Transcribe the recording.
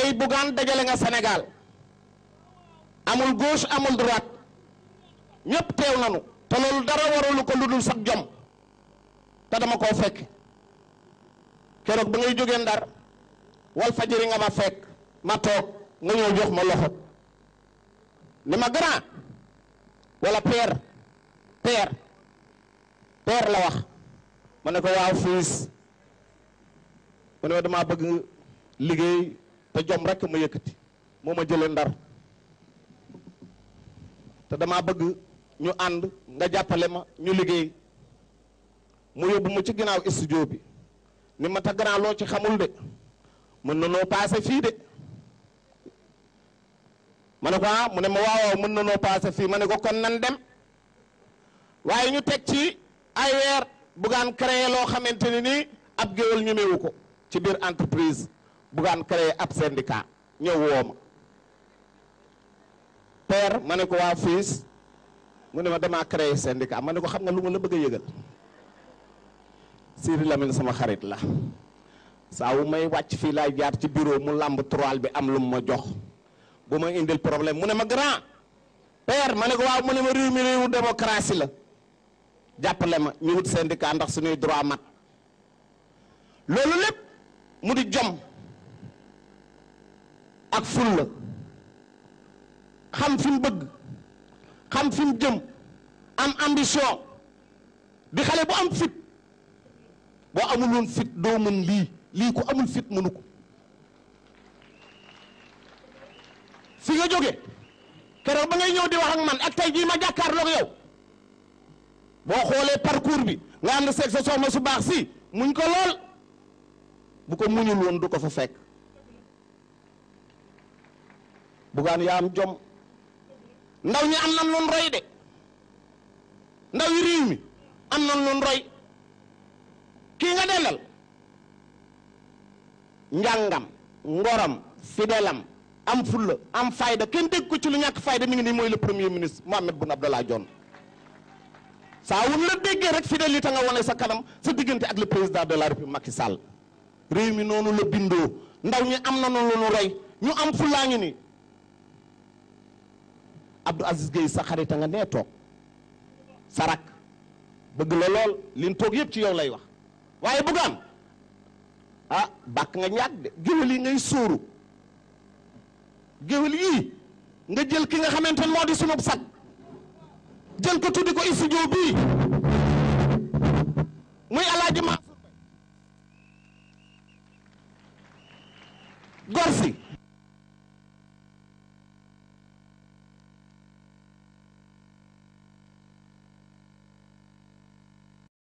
tey Bougane dajale nga Sénégal amul gauche amul droite ñëpp teew nañu te loolu dara waralu ko lu dul sax jom te dama koo fekk keroog ba ngay jógee ndar wal fajiri nga ma fekk ma toog nga ñëw jox ma loxo ni ma grand wala père père père la wax ma ne ko waaw fiis mu ne ma damaa bëgg liggéey te jom rekk ma yëkkati moo ma jëlee ndar te damaa bëgg ñu ànd nga jàppale ma ñu liggéey mu yóbbu mu ci ginnaaw studio bi ni ma ta grand loo ci xamul de mën na noo paase fii de ma ne ko ah mu ne ma waawaaw mën na noo paase fii ma ne ko kon nan dem waaye ñu teg ci ay weer Bougane créé loo xamante ni nii ab géwél ñemewu ko ci biir entreprise Bougane créé ab syndicat ñëw woo ma père ma ne ko waa fiis mu ne ma damaa créé syndicat ma ne ko xam nga lu ma la bëgg a yëgal Siri Lamine sama xarit la saa wu may wàcc fii laay jaar ci bureau mu làmb troal bi am lu mu ma jox bu ma indil problème mu ne ma grand père ma ne ko waaw mu ne ma réew mi réewu démocratie la jàppale ma ñu wut syndicat ndax suñuy droit mat loolu lépp mu di jom ak ful la xam fi mu bëgg xam fi mu jëm am ambition di xale bu am fit boo amul woon fit doo mën lii lii ko amul fit mënu ko fi nga jóge keroog ba ngay ñëw di wax ak man ak tey jii ma jàkkaarloog yow boo xoolee parcours bi nga ànd seeg sa soxna su baax si muñ ko lool bu ko muñul woon du ko fa fekk Bougane yaa am jom ndaw ñi am nan loon roy de ndaw yi réew mi am nan loon roy kii nga dellal njàngam ngoram fidelam am fulla am fayda kenn dégg ko ci lu ñàkk fayda mi ngi nii mooy le premier ministre Mohamed Boun Abdallah Dionne saa wun la déggee rek fidélité nga wane sa kanam sa diggante ak le président de la république Macky Sall réew mi noonu la bindoo ndaw ñi am na noonu lu roy ñu am fullaa ngi nii Abdou Aziz Gueye sa xarita nga nee toog sa rak bëgg la lool liñ toog yëpp ci yow lay wax waaye Bougane ah bàkk nga ñàkk de géwél yi ngay sóoru géwél yii nga jël ki nga xamante ne moo di sunub sag jël ko tuddi ko studio bii muy alaaji Mansour Mbaye gor si